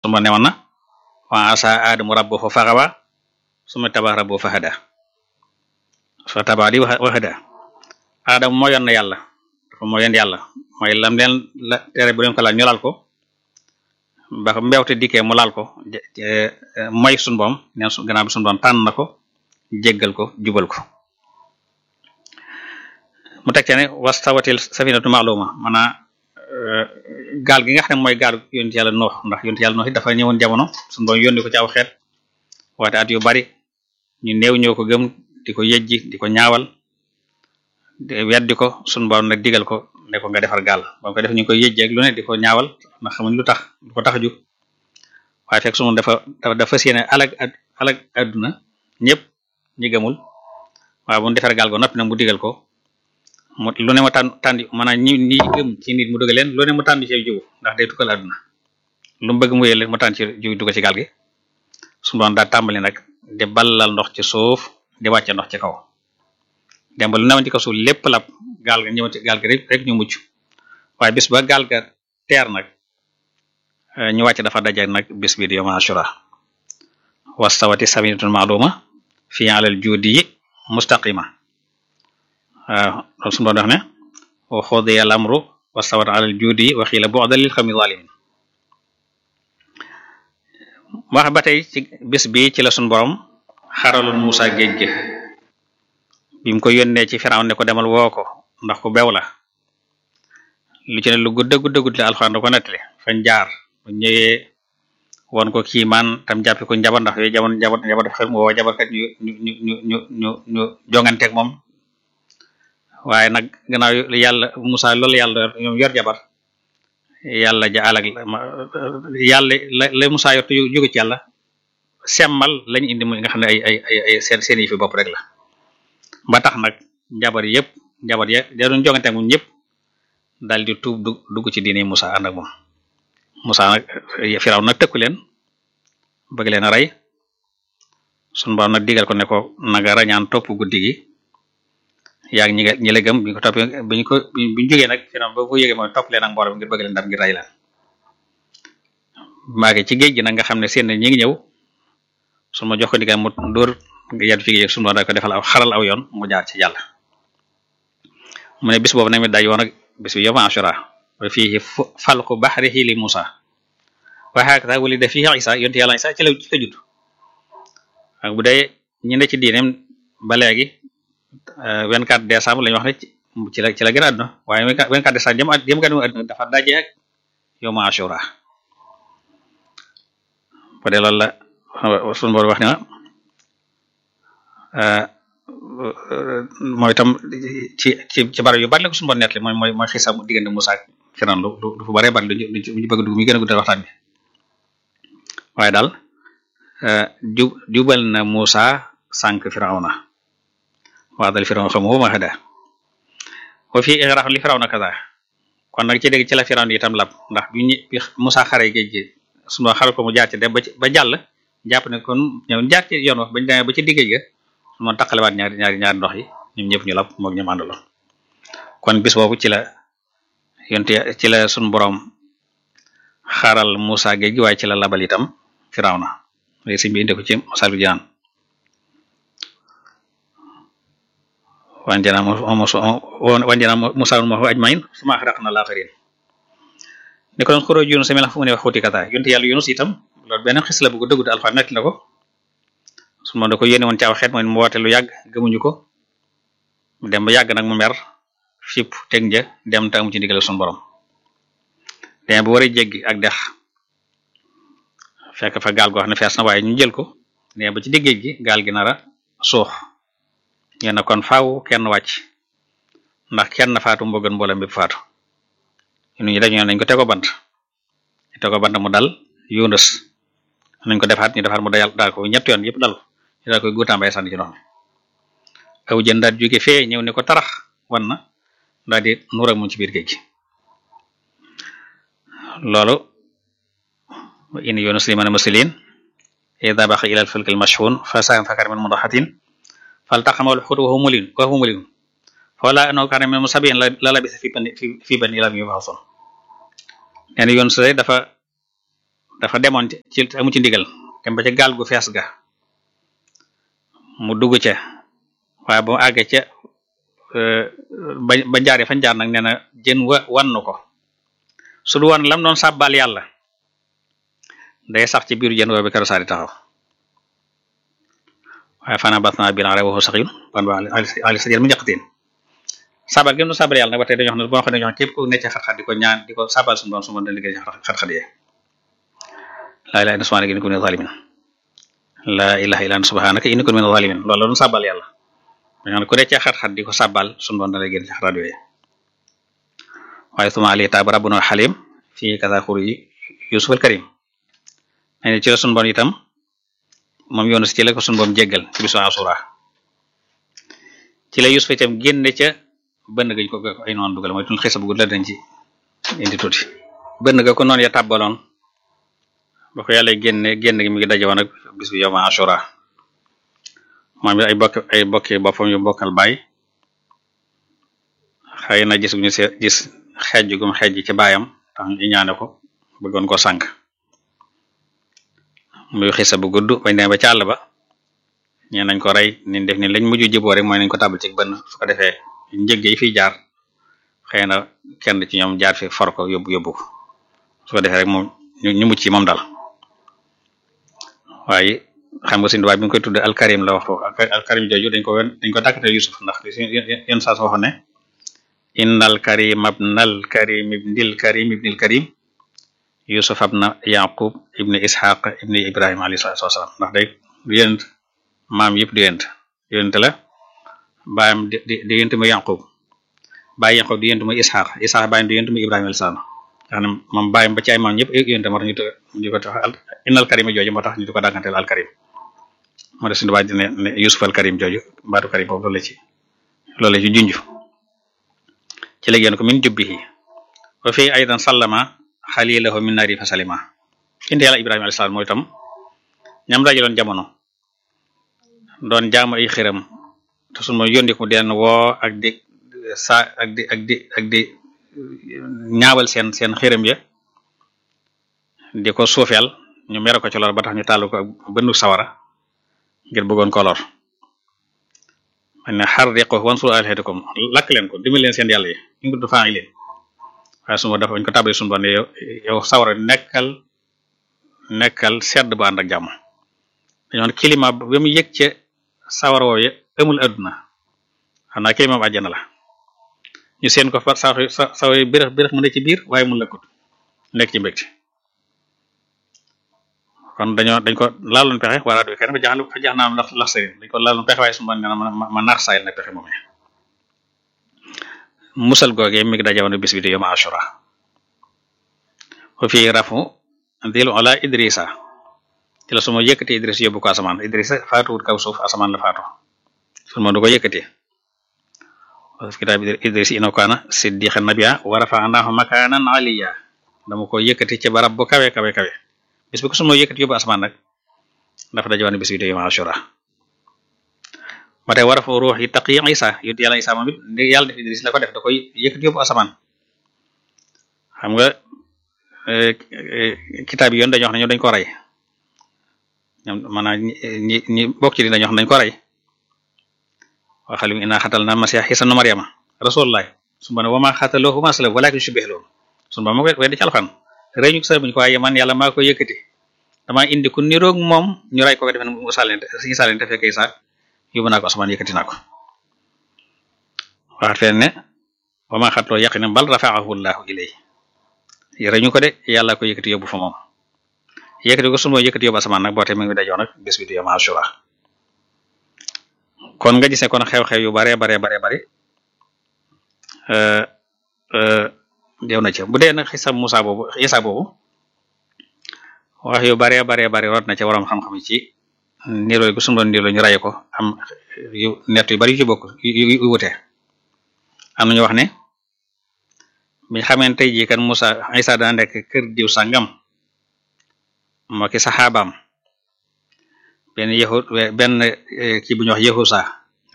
suma newoon na wa asa aadamu rabbahu faxawa suma taba rabbahu fahada fa taba di wahada aadama moo yoon na yàlla dafa moo yoon yàlla mooy lam leen la tere bu leen ko laal ñu laal ko ba mbewte dikkee mu laal ko mooy sun boom neen su gannaaw bi sun boom tànn na ko jéggal ko jubal ko mu teg ce ne wastawatil safinatu ma'luma maanaa gaal gi nga xam ne mooy gaal yonent yàlla noox ndax yonent yàlla noox it dafa ñëwoon jamono sun boom yónni ko ci aw xeet waate at yu bari ñu néew ñoo ko gëm di ko yejji di ko ñaawal weddi ko sun boom nag digal ko ne ko nga defar gaal ba ko def ñu koy yejji ak lu ne di ko ñaawal ndax xamuñ lu tax lu ko tax a jug waaye fekk sunu dafa dafa séene alag alag adduna ñëpp ñi gëmul waaye bu mu defar gaal go noppi nag mu digal ko mu lu ne mu tànn tànn maanaam ñi ñi gëm ci nit mu dugal leen lu ne mu tànn ci jiw ndax day tukkal adduna lu mu bëgg mu yële mu tànn ci jiw dugal ci gaal gi sunu doon daa tàmbali nag di ballal ndox ci suuf di wàcce ndox ci kaw dem ba lu newoon ci kaw suuf lépp lab gaal ga ñëw ci gaal ga rek rek ñu mucc waaye bis ba gaal ga teer nag ñu wàcc dafa daje nag bis bi di yawma ashura wastawati safinatun ma'luma fi alal judi mustaqima waaw loolu suñu doon wax ne wa xudiya al amru wastawat alal judi wa xiila bu'dan lil qawmi zalimin wax ba tey ci bis bi ci la suñu borom xaraloon Musa géej gi bi mu ko yónnee ci Firawn ne ko demal woo ko ndax ku bew la lu ci ne lu gudda gudda gudd la alxuraan da ko nettali fañ jaar bu ñëwee woon ko kii man tam jàppi ko njabar ndax yooyu jamono njabar njabar daf xel mu woo jabarkat ñu ñu ñu ñu ñu ñu ñu jonganteeg moom waaye nag gannaaw yàlla Musa loolu yàlla ñoom yor jabar yàlla ja alag yàlla la la Musa yor te jóge ci yàlla semmal lañ indi muy nga xam ne ay ay ay ay seen seen yi fi bopp rek la ba tax nag njabar yëpp njabar ya da doon jonganteeg moom ñëpp daal di tuub dugg ci diine Musa ànd ak moom Musa nag Firaw nag tëkku leen bëgg leen a rey sunu borom nag digal ko ne ko naga rañaan topp guddi gi yaag ñi ñi la gëm bi ñu ko toppee bi ñu ko bi ñu jógee nag Firaw ba ko yëgee mooy topp leen ak mbooloo ngir bëgg leen ndam ngir rey leen maage ci géej gi nag nga xam ne seen ñi ngi ñëw su ma jox ko digal mu dóor yadu ci géej sunu borom da ko defal aw xaral aw yoon mu jaar ci yàlla mu ne bis boobu nag mi day woon ak bis bi yawma ashura wa fihi falqu bahrihi li Musa wa hakata wulida fihi Isa yonte yàlla Isa ci la ci la judd ak bu dee ñi ne ci diineem ba léegi 24 décembre lañu wax ne ci la ci la gën a àdduna waaye 24 décembre jëm jëm gën a àdduna dafa daje ak yawma ashura bu dee loolu la sunu boor wax ne mooy tam ci ci ci barab yu bari la ko sunu boor nettali mooy mooy mooy xisa mu diggante Musa ak Firawna lu lu fu baree bari lu ñu bëgg dugg mi gën a guddal waxtaan bi waaye daal ju jubal na Musa sànq Firawna waa dal Firawna xamu ma hada wa fii igraq li Firawna kaza kon nag ci dégg ci la Firawna itam lab ndax bi ñu bi Musa xare géej gi sunu xare ko mu jaar ci dem ba ci ba jàll jàpp ne kon ñëw jaar ci yoon wax bañ demee ba ci diggéej ga su ma taqalewaat ñaari ñaari ñaari ndox yi ñoom ñëpp ñu lab moog ñu àndaloon kon bis boobu ci la yonte ci la sunu borom xaaral Musa géej gi waaye ci la labal itam Firawna léegi sëñ bi indi ko ci Masaalikul Jinaan wanjana wanjana Musa ma ajmain suma axraqna al-aaxiriin ni ko doon xuroo Yunus mi la fu mu ne wax xuuti kata yonte yàlla Yunus itam loolu benn xis la bu ko dëggu Alxuraan nekk na ko su ma da ko yónni woon ci aw xeet mooy mu woote lu yàgg gëmuñu ko mu dem ba yàgg nag mu mer fipp teg nja dem te amu ci ndigal suñu borom dem bu war a jéggi ak dex fekk fa gaal goo xam ne fees na waaye ñu jël ko ne ba ci diggéej gi gaal gi nara suux ñu ne kon faaw kenn wàcc ndax kenn faatu moo gën mboolem bi faatu ñu dañu nañ ko tego bant ñu tego bant mu dal Yunus nañ ko defaat ñu defaat mu dayal daal ko ñett yoon yëpp dal ko ñu daal koy guutaan bay sànni ci ndox mi aw jën daal jóge fee ñëw ne ko tarax wan na daal di nuur ak moom ci biir géej gi loolu in Yunus liman muslimin ida baqa ila al-fulk al-mashhun fa sa'am fakar min mudahatin faltaqama al-hut wa huwa mulim wa huwa mulim fala annahu kana min musabbihin la labisa fi bani fi bani lam yub'athun nee na Yunus dafa dafa demoon ci amu ci ndigal dem ba ca gaal gu fees ga mu dugg ca waaye bu àggee ca ba ba jaaree fañ jaar nag nee na jën wa wannu ko su du woon lam doon sàbbal yàlla day sax ci biiru jën woo bi kero saari taxaw waaye fana batna bilan re waxu saxyun ban ba ali sa jën mu njaqateen sabal gi nu sabal yàlla nag ba tey dañoo xam ne boo xam ne dañoo xam képp ku nekk ci xat-xat di ko ñaan di ko sabal suñu doon su ma dañ liggéey ci xat-xat yee laa ilaha illa subhanaka inni kuntu minaz zalimin laa ilaha illa anta subhanaka inni kuntu minaz zalimin loolu la doon sabal yàlla dañoo xam ne ku nekk ci xat-xat di ko sabal suñu doon dañ liggéey ci xat-xat yooyu waaye suma ali taab rabbuna xalim fii kasa xur yi yusuf al karim ne ci la suñu bon itam moom yoonu si ci la ko suñu boom jéggal ci bisu asura ci la yusuf itam génne ca bënn gañ ko ay noon dugal mooy tun xisa bu gudd la dañ ci indi tuuti bënn ga ko noonu ya tàbbaloon ba ko yàlla génne génn gi mi ngi daje woon ak bis bi yow ma asura moom it ay bokk ay bokki boppam yu bokkal baay xëy na gis gu ñu se gis xeej gum xeej ci baayam tax ñu ñaane ko bëggoon ko sànk muy xisa bu gudd bañ demee ba ci àll ba ñee nañ ko rey niñ def ni lañ mujj jiboo rek mooy nañ ko tàbbal ci bënn su ko defee njëg yi fiy jaar xëy na kenn ci ñoom jaar fi for ko yóbbu yóbbu ko su ko defee rek moom ñu mucc ci moom daal waaye xam nga suñu tubaab bi nga koy tudde alkarim la wax foofu alkarim jooju dañ ko dañ ko dàkkate Yusuf ndax yenn saa soo waxoon ne innal karim abnal karim ibnil karim ibnil karim Yusuf abna Yaqub ibni Ishaq ibni Ibrahima alayhi salaatu wasalaam ndax day du yonent maam yëpp di yonent yonent la baayam di di di yonent muy Yaqub baay Yaqub di yonent muy Ishaq Ishaq baayam di yonent muy Ibrahima alayhi salaam nga xam ne moom baayam ba ci ay maam ñëpp yonent moo tax ñu ñu ko tax innal karim jooju moo tax ñu di ko dàgganteel al karim moo def suñu baay di ne ne Yusuf al karim jooju baatu karim boobu loolu la ci loolu la ci junj ci la génn ko min jubbihi wa fi aydan sallama xalilahu min naari fa salima indi yàlla ibrahima alayhi salaam mooy itam ñam dajaloon jamono doon jaamu ay xiram te sunu mooy yónni ko den woo ak di sa ak di ak di ak di ñaawal seen seen xiram ya di ko suufeel ñu mere ko ci lor ba tax ñu tàll ko ak bëndu sawara ngir bëggoon ko lor man ne xar riqo wansur alhatikum lakk leen ko dimbali leen seen yàlla yi ñu ngi faa ngi leen waaye sunu dafa bañ ko tàbbali sunu bon yow yow sawara nekkal nekkal sedd bu ànd ak jàmm dañoo ne climat ba mu yëg ca sawara woowu amul adduna xam naa climat bu àjjana la ñu seen ko fa sa sa saw birax birax mu ne ci biir waaye mu lëkkut nekk ci mbégte kon dañoo dañ ko laaloon pexe wala du kenn fa jaxal fa jax naam lax lax sëriñ dañ ko laaloon pexe waaye sunu bon nee na ma ma naax saayal nag pexe moomee musal googee mi ngi dajawoon bis bi di yoma ashura wa fii rafu dil ala idrisa ci la suma yëkkati idris yóbbu ko asamaan idrisa faatuwut kaw suuf asamaan la faatu sun ma du ko yëkkati kitaab idris ino kaana siddiqan nabiyya wa rafa'nahu makanan aliyya dama ko yëkkati ci barab bu kawe kawe kawe bis bi ko suma yëkkati yóbbu asamaan nag dafa dajawoon bis bi di yoma ashura ba tey war a fa ruux yi taq yi isa yut yàlla isa moom it yàlla def Idris la ko def da koy yëkkati yóbbu asamaan xam nga kitaab yi yoon dañoo wax ne ñoom dañ ko rey ñoom maanaam ñi ñi bokk ci di dañoo wax ne dañ ko rey waxalim inna xatal na masiix isa nu mariama rasulullah su ma ne wama xataloohu ma salam walakin shubih loolu sun ba ma koy weddi ci alxan rey ñu ko sa buñu ko waaye man yàlla maa ko yëkkati dama indi ku niroog moom ñu rey ko ko defe ne mu sàllente si sàllente fekk isa yóbbu naa ko asamaan yëkkati naa ko waxat feen ne wama xatloo yaqina bal rafa'ahu llahu ilay yëre ñu ko de yàlla ko yëkkati yóbbu fa moom yëkkati ko sunu mooy yëkkati yóbbu asamaan nag boo te mi ngi dajoon nag bés bi di yom ashura kon nga gisee kon xew-xew yu bare bare bare bare dew na ci bu dee nag xisa Musa boobu Isa boobu wax yu bare bare bare rot na ci waroom xam-xam ci niroo gu sunu doon niroo ñu raye ko am yu nett yu bari yu ci bokk yu wute am nañu wax ne bi xameen tey jii kan Musa Isa dana nekk kër diw sangam moo ki saxaabaam benn yahud benn kii bu ñu wax yahusa